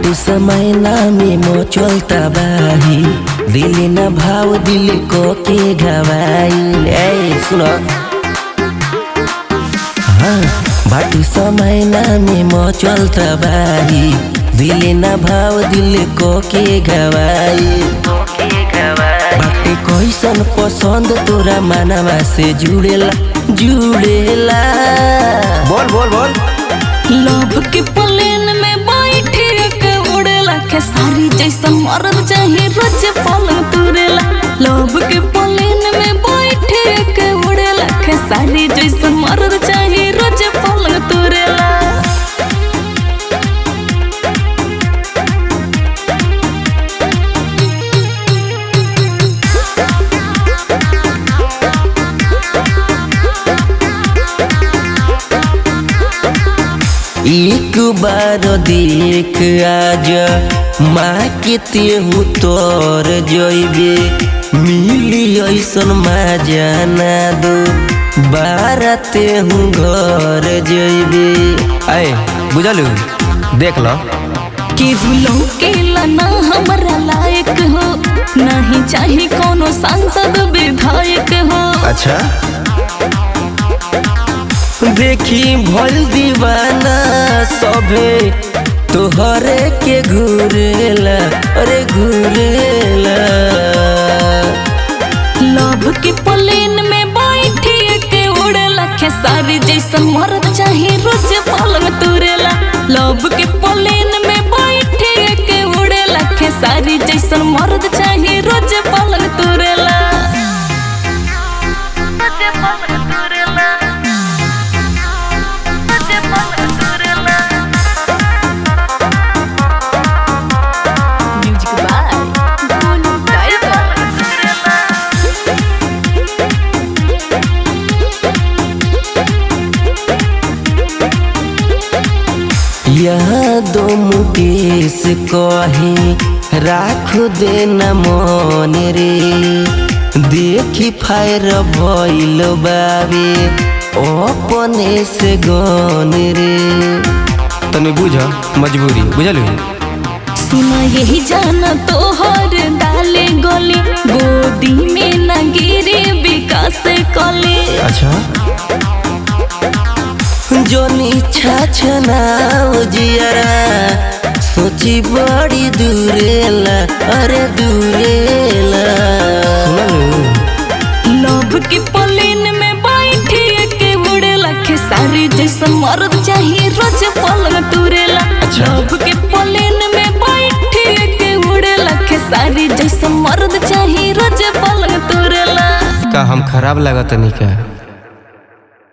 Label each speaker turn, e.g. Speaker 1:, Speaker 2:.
Speaker 1: बाटे समय में मो चलता बाही दिल न भाव दिल को के गवाई ए सुनो हाँ बाटे समय में मो चलता बाही दिल न भाव दिल को के गवाई बाटे कैसन पसंद तोरा मानवा से जुड़ेला जुड़ेला बोल बोल बोल
Speaker 2: लव के प्लेन में बैठे के उड़ेला खेसारी जैसा मरद चाहे रोज पलंग तुरेला लव के प्लेन में बैठे के उड़ेला खेसारी जैसा मरद चाहे रोज पलंग तुरेला
Speaker 1: एक बार देख आज माँ के तेहू तोर जइबे मिली ऐसन मजा ना दो बारा तेहू घर जइबे आए बुझलू देख लो
Speaker 2: केहू लौकेला ना हमरा लायक हो नहीं चाहे कोनो सांसद विधायक हो
Speaker 1: अच्छा देखी भल दीवाना सभे तोहरे के घूरेला अरे घूरेला
Speaker 2: लव के प्लेन में बैठे के उड़ेला खेसारी जैसा मरद चाहे रोज पलंग तुरेला लव के प्लेन में बैठे के उड़ेला खेसारी जैसा मरद चाहे रोज पलंग तुरेला म्यूजिक बाय गोलू टाइगर
Speaker 1: यहाँ दो मुकेश कहे राख देना मन रे देखी फायर भइल बाबे अपने से गन रे तने बुझ मजबूरी बुझलू
Speaker 2: सुना यही जाना तोहर डाले गोली गोदी में न गिरे विकास कली
Speaker 1: अच्छा जोनी छाछनाव जियरा सोची बड़ी दूरेला अरे दूरेला सुनलू
Speaker 2: लव के प्लेन में बैठे के उड़ेला खेसारी जैसा मर्द चाहिए रोज पलंग तुरेला
Speaker 1: अच्छा।
Speaker 2: लव के प्लेन में बैठे के उड़ेला खेसारी जैसा मर्द चाहिए रोज पलंग तुरेला
Speaker 1: का हम खराब लागत नहीं का